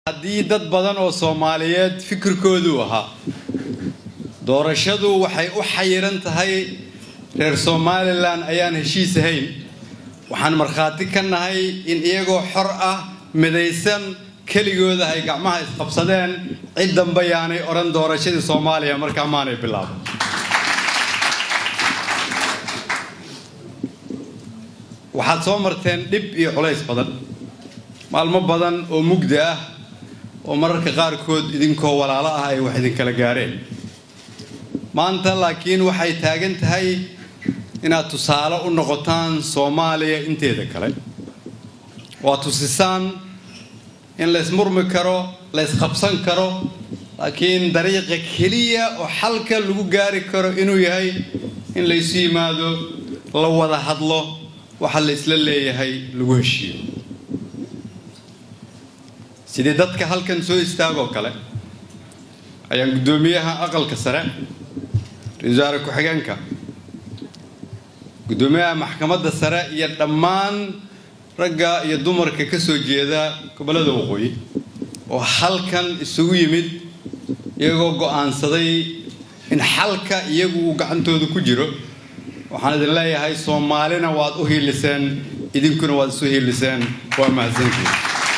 haddii dad badan oo soomaaliyeed fikirkoodu ahaa doorashadu waxay u xayiran tahay reer somalilan ayaan heshiis ahayn waxaan markhaati ka nahay in iyagoo xor ah midaysan keligooda ay gacmaha isqabsadeen cid dambe yaanay odhan doorashadii soomaaliya markaa maanay bilaabo waxaad soo marteen dhib iyo culays badan maalmo badan oo mugdi ah oo mararka qaarkood idinkoo walaalo ah ay wax idinkala gaareen maanta laakiin waxay taagan tahay inaad tusaale u noqotaan soomaaliya inteeda kale waa tusisaan in laysmurmi karo laysqabsan karo laakiin dariiqa keliya oo xalka lagu gaari karo inuu yahay in laysu yimaado la wada hadlo waxa la isla leeyahay lagu heshiiyo sidii dadka halkan soo istaagoo kale ayaan guddoomiyaha aqalka sare ra-iisul wasaare ku-xigeenka guddoomiyaha maxkamadda sare iyo dhammaan ragga iyo dumarka ka soo jeeda gobollada waqooyi oo halkan isugu yimid iyagoo go'aansaday in xalka iyagu uu gacantooda ku jiro waxaan idin leeyahay soomaalina waad u hiiliseen idinkuna waad isu hiiliseen waa mahadsantiin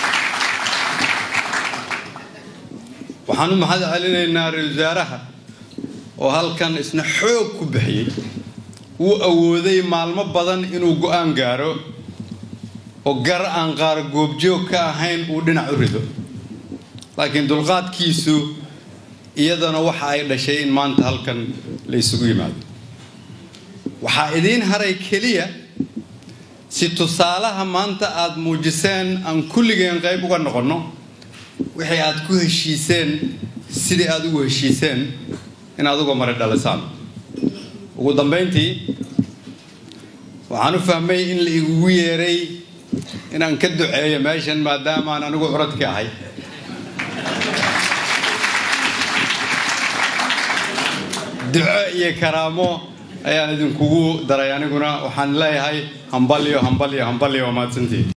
waxaan u mahad celinaynaa ra-isul wasaaraha oo halkan isna xoog ku bixiyey wuu awooday maalmo badan inuu go'aan gaaro oo gar aan qaar goobjoog ka ahayn uu dhinac u rido laakiin dulqaadkiisu iyadana waxa ay dhashay in maanta halkan la isugu yimaado waxaa idiin haray keliya si tusaalaha maanta aad muujiseen aan kulligeen qayb uga noqonno wixii aad ku heshiiseen sidii aad ugu heshiiseen inaad uga mari dhalisaan ugu dambayntii waxaan u fahmay in la igugu yeeray inaan ka duceeyo meeshan maadaamaan anigu curadka ahay duco iyo karaamo ayaan idinkugu daray aniguna waxaan leeyahay hambalyo hambalyo hambalyo waa mahadsantii